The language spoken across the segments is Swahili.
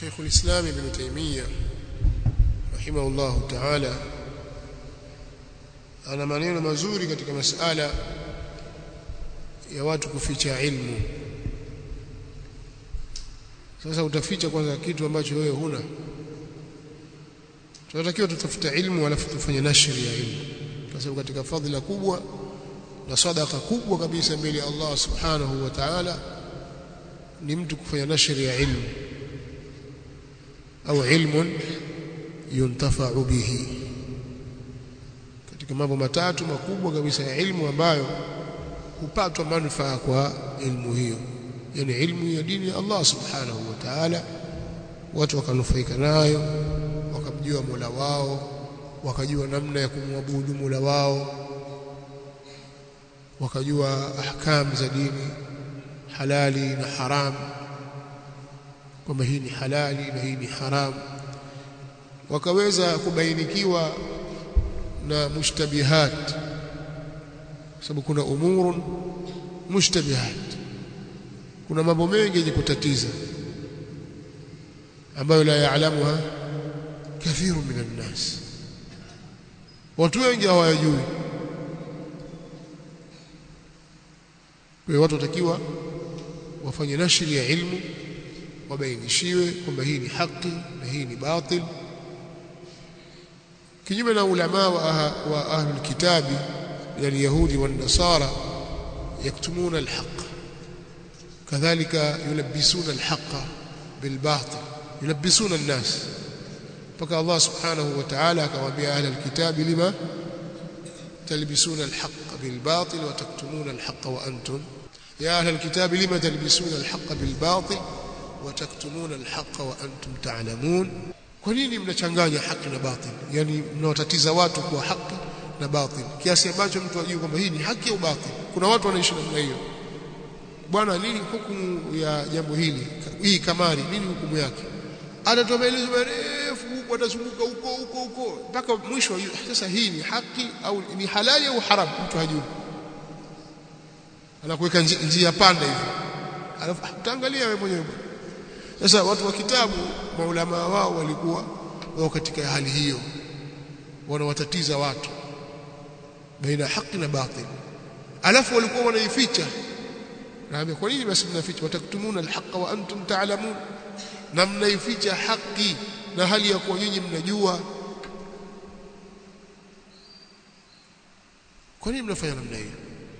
شيخ الإسلام ابن تيمية رحمه الله تعالى ana maneno mazuri katika masala ya watu kuficha ilmu sasa utaficha kwanza kitu ambacho wewe huna tunatakiwa tutafuta ilmu alafu tufanye nashri ya ilmu kwa sababu katika fadhila kubwa na sadaka kubwa kabisa mbele ya Allah subhanahu wa ta'ala ni mtu kufanya nashri ya ilmu au ilmun yuntafa'u bihi katika mambo matatu makubwa kabisa ya ilmu ambayo hupatwa manufaa kwa ilmu hiyo yani ilmu ya dini ya Allah subhanahu wa ta'ala watu wakanufaika nayo wakamjua Mola wao wakajua namna ya kumwabudu Mola wao wakajua ahkam za dini halali na haram kwamba hii ni halali na hii ni haram wakaweza kubainikiwa na mushtabihat sababu kuna umurun mushtabihat kuna mambo mengi yenye kutatiza ambayo la yaalamuha kathiru minan nas watu wengi hawayajui kwa watu watakiwa wafanye nashri ya ilmu wabainishiwe kwamba hii ni haki na hii ni batil kinyume na ulama wa, wa ahlul kitabi min alyahudi wan nasara yaktumuna alhaq kadhalika yulabbisuna alhaqa bilbatil yulabbisuna an-nas mpaka Allah subhanahu wa ta'ala akawaambia ahlul kitabi lima talbisuna alhaq bilbatil wa taktumuna alhaq wa antum ya ahlul kitabi lima talbisuna alhaq bilbatil wa taktumuna alhaq wa antum ta'lamun kwa nini mnachanganya haki na batil yani mnawatatiza watu kwa haki na batil kiasi ambacho mtu ajue kwamba hii ni haki au batil kuna watu wanaishi namna hiyo bwana nini hukumu ya jambo hili hii kamari nini hukumu yake atatoa maelezo marefu huko atazunguka huko huko huko mpaka mwisho sasa hii ni haki au ni halali au haram mtu hajui anakuweka njia panda hivi alafu utaangalia wewe mwenyewe sasa watu wa kitabu maulama wao walikuwa wao katika hali hiyo wanawatatiza watu baina haki na batil alafu walikuwa wanaificha naambia kwa nini basi mnaficha wataktumuna alhaqa wa antum ta'lamun na mnaificha haki na hali ya kuwa nyinyi mnajua kwa nini mnafanya namna hiyo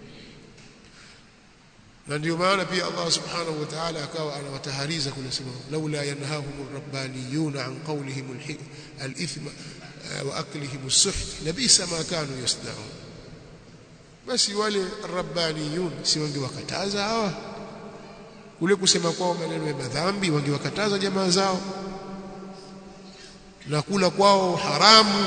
na ndio maana pia Allah subhanahu wa ta'ala akawa anawatahariza kule sema laula yanhahum rabbaniyun an qawlihim al-ithm wa aklihim as-suht labisa ma kanu yasna'un basi wale rabbaniyun si wangewakataza hawa kule kusema kwao maneno ya madhambi wangewakataza jamaa zao na kula kwao haramu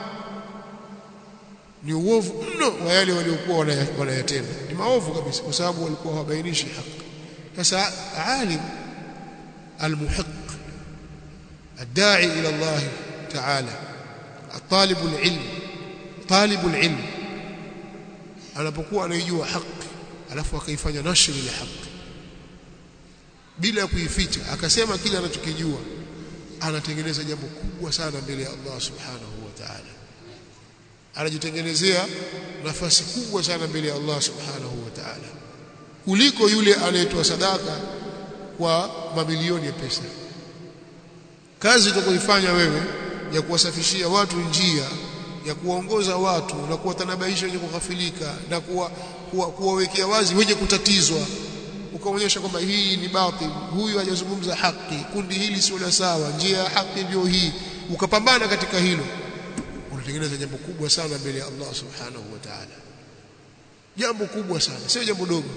ni uovu mno wa yale waliokuwa wanayatenda ni maovu kabisa kwa sababu walikuwa hawabainishi haki sasa alim almuhiq الداعي الى الله تعالى الطالب العلم طالب العلم anapokuwa anaijua haki alafu akaifanya nashri ya haki bila kuificha akasema kile anachokijua anatengeneza jambo kubwa sana mbele ya Allah subhanahu wa ta'ala anajitengenezea nafasi kubwa sana mbele ya Allah subhanahu wa ta'ala kuliko yule anayetoa sadaka kwa mamilioni ya pesa kazi utakayoifanya wewe ya kuwasafishia watu njia ya kuwaongoza watu na kuwatanabaisha wenye kughafilika na kuwa, kuwa, kuwawekea wazi wenye kutatizwa ukaonyesha kwamba hii ni batil huyu hajazungumza haki kundi hili sio la sawa njia ya haki ndio hii ukapambana katika hilo unatengeneza jambo kubwa sana mbele ya Allah subhanahu wa ta'ala jambo kubwa sana sio jambo dogo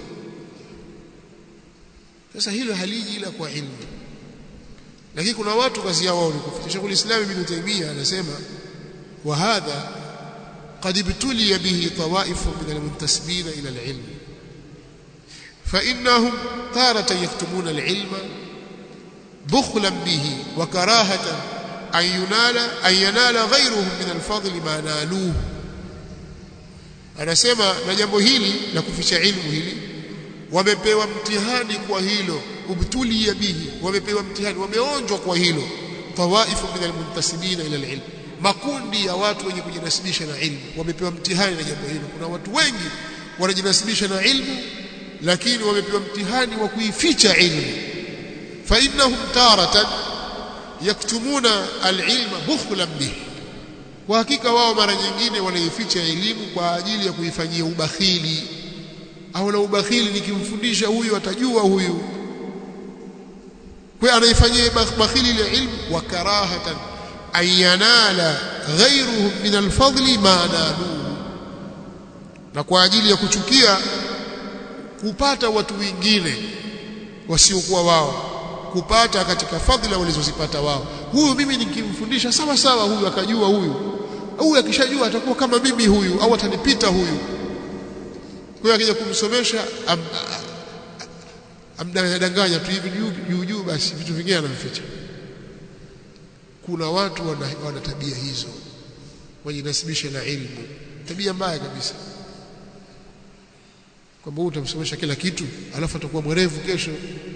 sasa hilo haliji ila kwa ilmu lakini kuna watu kazi yao ni kuficha Sheikh Islam Ibn Taymiyyah anasema wa hadha قد ابتلي به طوائف من المنتسبين إلى العلم فإنهم تارة يكتمون العلم بخلا به وكراهة أن ينال أن ينال غيرهم من الفضل ما نالوه anasema na jambo hili la kuficha ilmu hili wamepewa mtihani kwa hilo ubtuliya bihi wamepewa mtihani wameonjwa kwa hilo tawaifu min almuntasibina ila alilm makundi ya watu wenye kujinasibisha na ilmu wamepewa mtihani na jambo hilo kuna watu wengi wanajinasibisha na ilmu lakini wamepewa mtihani wa kuificha ilmu fa innahum taratan yaktumuna alilma bukhlan bihi kwa hakika wao mara nyingine wanaificha elimu kwa ajili ya kuifanyia ubakhili au na ubakhili nikimfundisha huyu atajua huyu kwa anaifanyia bakhili ile ilmu wa karahatan ayanala ghayruhum min alfadli ma naluhu na kwa ajili ya kuchukia kupata watu wengine wasiokuwa wao kupata katika fadhila walizozipata wao huyu mimi nikimfundisha sawa sawa huyu akajua huyu huyu akishajua atakuwa kama mimi huyu au atanipita huyu kwa hiyo akija kumsomesha am, amdanganya tu hivi juu juu basi vitu vingine anavificha kuna watu wana, wana tabia hizo wajinasibisha na ilmu tabia mbaya kabisa kwamba huyu utamsomesha kila kitu alafu atakuwa mwerevu kesho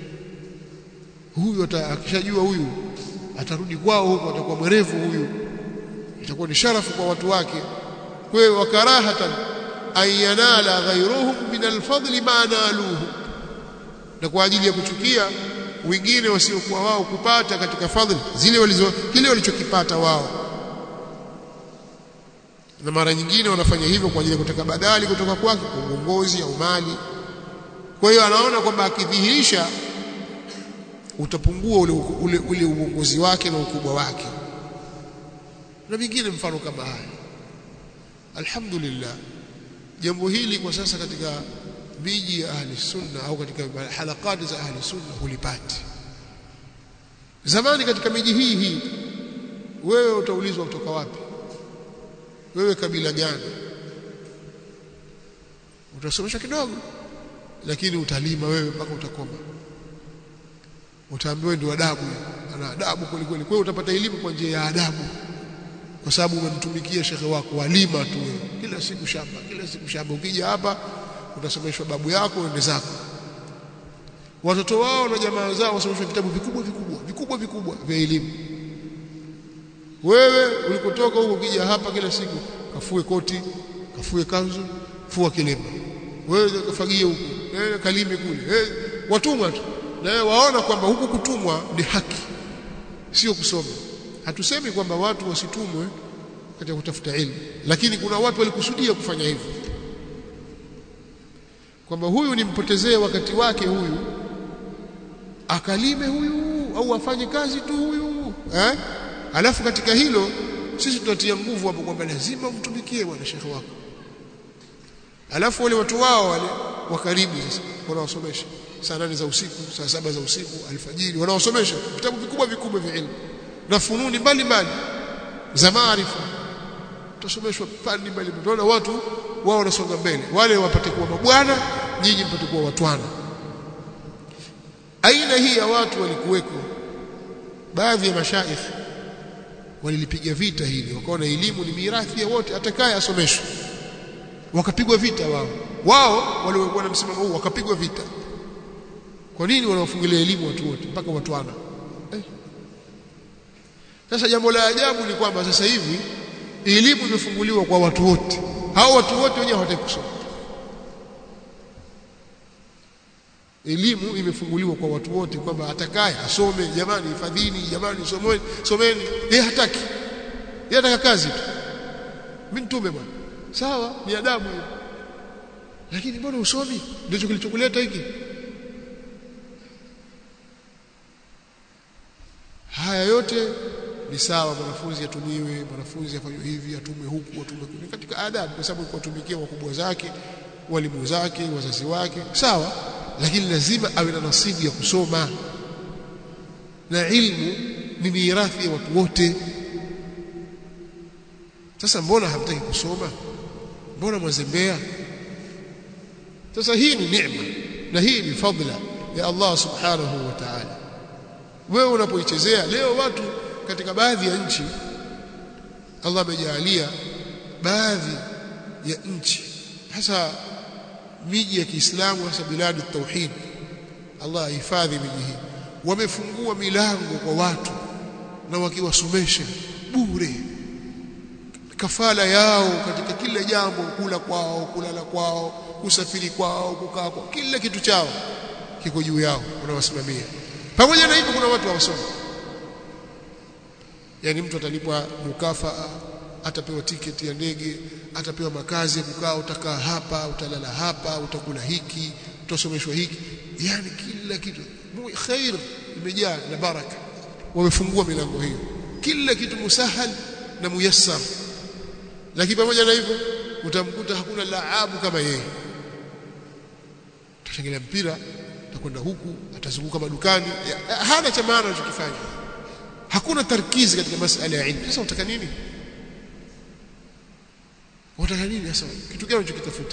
huyu akishajua huyu atarudi kwao huko atakuwa mwerevu huyu itakuwa ni sharafu kwa watu wake kwa hiyo wakarahatan ayanala ghayruhum min alfadli ma naluhu na kwa ajili ya kuchukia wengine wasiokuwa wao kupata katika fadhili zile walizo kile walichokipata wao na mara nyingine wanafanya hivyo kwa ajili ya kutaka badali kutoka kwake kwa uongozi au mali kwa hiyo anaona kwamba akidhihirisha utapungua ule, ule, ule uongozi wake na ukubwa wake na vingine mfano kama haya alhamdulillah jambo hili kwa sasa katika miji ya ahli sunna au katika halakati za ahli sunna hulipati zamani katika miji hii hii wewe utaulizwa kutoka wapi wewe kabila gani utasomesha kidogo lakini utalima wewe mpaka utakoma utaambiwa ndio adabu ana adabu kweli kweli kwa hiyo utapata elimu kwa njia ya adabu kwa sababu umemtumikia shekhe wako walima tu kila siku shamba kila siku shamba ukija hapa utasomeshwa babu yako ende zako watoto wao na jamaa zao wasomeshwa vitabu vikubwa vikubwa vikubwa vikubwa vya elimu wewe ulikotoka huko ukija hapa kila siku kafue koti kafue kanzu fua kilemba wewe kafagie huko wewe kalime kule wewe watumwa tu na wewe waona kwamba huku kutumwa ni haki sio kusoma hatusemi kwamba watu wasitumwe katika kutafuta elimu lakini kuna watu walikusudia kufanya hivyo kwamba huyu nimpotezee wakati wake huyu akalime huyu au afanye kazi tu huyu eh alafu katika hilo sisi tunatia nguvu hapo kwamba lazima umtumikie bwana shekhe wako alafu wale watu wao wale wa karibu sasa wanawasomesha saa nane za usiku saa saba za usiku alfajiri wanawasomesha vitabu vikubwa vikubwa vya elimu na fununi mbalimbali za maarifa utasomeshwa fani mbalimbali tunaona watu wao wanasonga mbele wale wapate kuwa mabwana nyinyi mpate kuwa watwana aina hii ya watu walikuweko baadhi ya mashaikh walilipiga vita hili wakaona elimu ni mirathi ya wote atakaye asomeshwe wakapigwa vita wao wao waliokuwa na msimamo huu wakapigwa vita kwa nini wanawafungilia elimu watu wote mpaka watwana eh? Sasa jambo la ajabu ni kwamba sasa hivi elimu imefunguliwa kwa watu wote. Hao watu wote wenyewe hawataki kusoma. Elimu imefunguliwa kwa watu wote kwamba atakaye asome, jamani hifadhini, jamani someni, someni. Yeye hataki. Yeye ataka kazi tu. Mimi mtume bwana. Sawa, ni adabu hiyo. Lakini mbona usomi? Ndicho kilichokuleta hiki. Haya yote ni sawa mwanafunzi atumiwe mwanafunzi afanywe hivi atumwe huku atumwe kule katika adabu kwa sababu kuwatumikia wakubwa zake walimu zake wazazi wake sawa lakini lazima awe na nasibu ya kusoma na ilmu ni mirathi ya watu wote sasa mbona hamtaki kusoma mbona mwazembea sasa hii ni neema na hii ni fadla ya Allah subhanahu wa ta'ala wewe unapoichezea leo watu katika baadhi ya nchi Allah amejalia baadhi ya nchi hasa miji ya Kiislamu hasa biladu tauhid Allah ahifadhi miji hii wamefungua milango kwa watu na wakiwasomesha bure kafala yao katika kila jambo kula kwao kulala kwao kusafiri kwao kukaa kwao kila kitu chao kiko juu yao unawasimamia pamoja na hivyo kuna watu hawasoma yani mtu atalipwa mukafaa atapewa tiketi ya ndege atapewa makazi ya kukaa utakaa hapa utalala hapa utakula hiki utasomeshwa hiki yani kila kitu khair imejaa na baraka wamefungua milango hiyo kila kitu musahal na muyassar lakini pamoja na hivyo utamkuta hakuna laabu kama yeye utashangilia mpira atakwenda huku atazunguka madukani hana cha maana anachokifanya hakuna tarkizi katika masala ya ilmu sasa utaka nini unataka nini sasa kitu gani unachokitafuta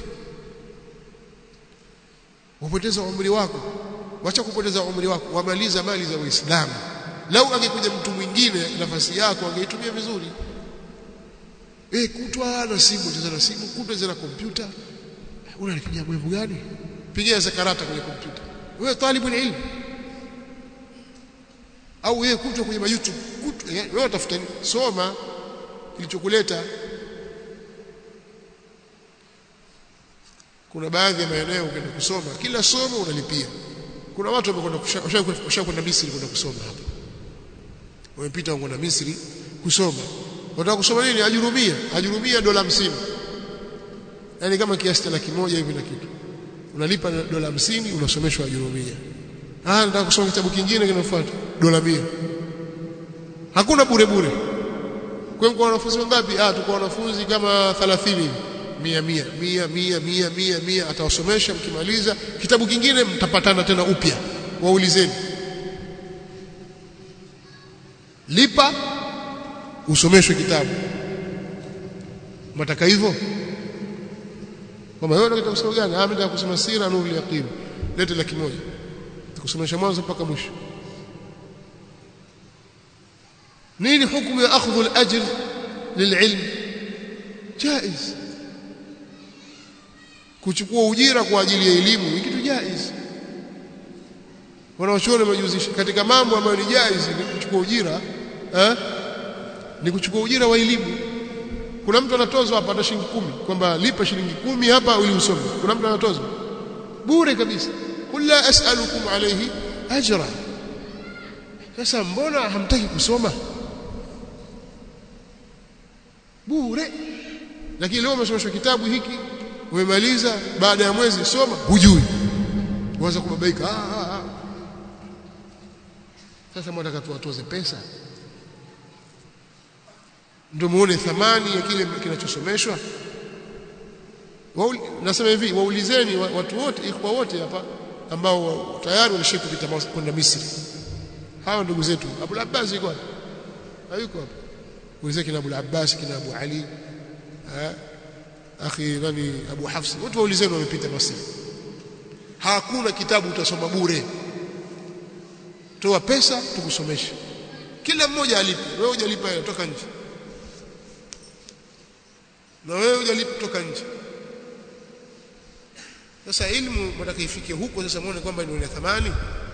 upoteza umri wako wacha kupoteza umri wako wamaliza mali za Uislamu lau angekuja mtu mwingine nafasi yako angeitumia vizuri eh kutwa na simu cheza na simu kutwa cheza na kompyuta unanipigia mwevu gani pigia zakarata kwenye kompyuta wewe talibu ilmu au wewe kutwa kwenye YouTube kutwa wewe utafuta soma kilichokuleta kuna baadhi ya maeneo ukienda kusoma kila somo unalipia kuna watu wamekwenda kushakwenda Misri kwenda kusoma hapa wamepita kwenda Misri kusoma wataka kusoma nini ajurumia ajurumia dola 50 yani kama kiasi cha laki moja hivi na kitu unalipa dola 50 unasomeshwa ajurumia ah nataka kusoma kitabu kingine kinafuata dola 100 hakuna bure bure kwa hiyo wanafunzi wangapi ah tuko wanafunzi kama 30 hivi mia mia mia mia mia mia mia atawasomesha mkimaliza kitabu kingine mtapatana tena upya waulizeni lipa usomeshwe kitabu mtaka hivyo kama wewe unataka kusoma gani ah mimi kusoma sira nuru yaqin lete laki moja kusomesha mwanzo mpaka mwisho nini hukumu ya akhdhu al-ajr lil'ilm jaiz kuchukua ujira kwa ajili ya elimu ni kitu jaiz wanaochuoni wamejuzisha katika mambo ambayo ni jaiz ni kuchukua ujira eh ni kuchukua ujira wa elimu kuna mtu anatozwa hapa hata shilingi kumi kwamba lipa shilingi kumi hapa ili usome kuna mtu anatozwa bure kabisa qul la as'alukum alayhi ajra sasa mbona hamtaki kusoma bure lakini leo umesomeshwa kitabu hiki umemaliza baada ya mwezi soma hujui uanza kubabaika ah, ah, ah. sasa mwataka tuwatoze pesa ndio muone thamani ya kile kinachosomeshwa nasema hivi waulizeni watu wote ikhwa wote hapa ambao tayari walishika kupita kwenda Misri hawa ndugu zetu Abu Abbas yuko hapa hayuko hapa ulizeni kina Abu Abbas kina Abu Ali eh akhi nani Abu Hafs wote waulizeni wamepita Misri hakuna kitabu utasoma bure toa pesa tukusomeshe kila mmoja alipe wewe hujalipa toka nje na wewe hujalipa toka nje sasa elimu mtaka ifike huko sasa muone kwamba ni ina thamani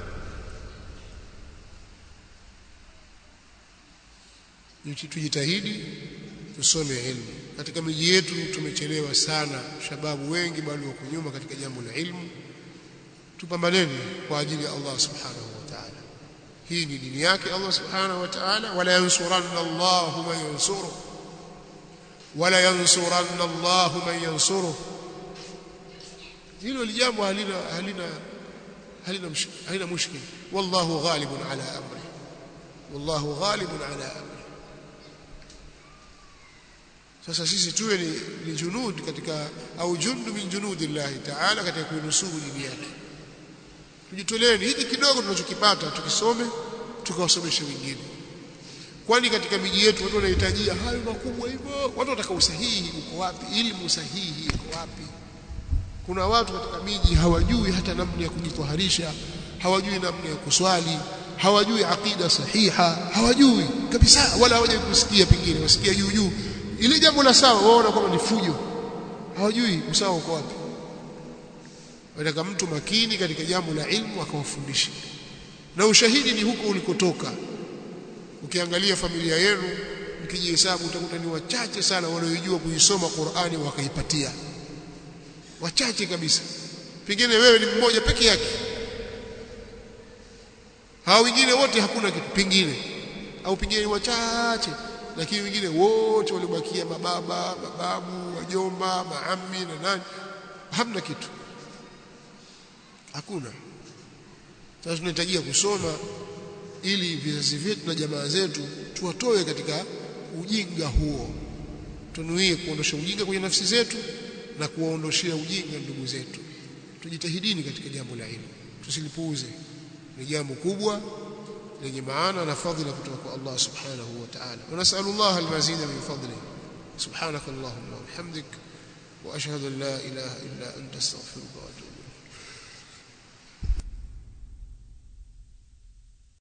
tujitahidi tusome elimu katika miji yetu tumechelewa sana shababu wengi bado wako nyuma katika jambo la ilmu tupambaneni kwa ajili ya Allah subhanahu wa ta'ala hii ni dini yake Allah subhanahu wa ta'ala wala yansuranna Allahu man yansuruhu wala yansuranna Allahu man yansuruhu hilo jambo halina halina halina halina mushkil wallahu ghalibun ala amri wallahu ghalibun ala amri sasa sisi tuwe ni, ni junud katika au jundu min junudillahi ta'ala katika kuinusuru dini yake tujitoleeni hiki kidogo tunachokipata tukisome tukawasomeshe wengine kwani katika miji yetu watu wanahitajia hayo makubwa hivyo watu wataka usahihi uko wapi elimu sahihi iko wapi kuna watu katika miji hawajui hata namna ya kujitoharisha hawajui namna ya kuswali hawajui aqida sahiha hawajui kabisa wala hawajui kusikia pengine wasikia juu juu ile jambo la sawa waona kwamba ni fujo hawajui usawa uko wapi wataka mtu makini katika jambo la ilmu akawafundisha na ushahidi ni huko ulikotoka ukiangalia familia yenu mkijihesabu utakuta ni wachache sana wanaojua kuisoma Qur'ani wakaipatia wachache kabisa pengine wewe ni mmoja peke yake hao wengine wote hakuna kitu pengine au pengine wachache lakini wengine wote waliobakia mababa mababu wajomba maami na nani hamna kitu hakuna sasa tunahitajia kusoma ili vizazi vyetu na jamaa zetu tuwatoe katika ujinga huo tunuie kuondosha ujinga kwenye nafsi zetu na kuwaondoshea ujinga ndugu zetu tujitahidini katika jambo la elimu tusilipuuze ni jambo kubwa lenye maana na fadhila kutoka kwa Allah subhanahu wa ta'ala wa nas'alullah al-mazida min fadlihi subhanakallahumma wa bihamdik wa ashhadu an la ilaha illa anta astaghfiruka wa atubu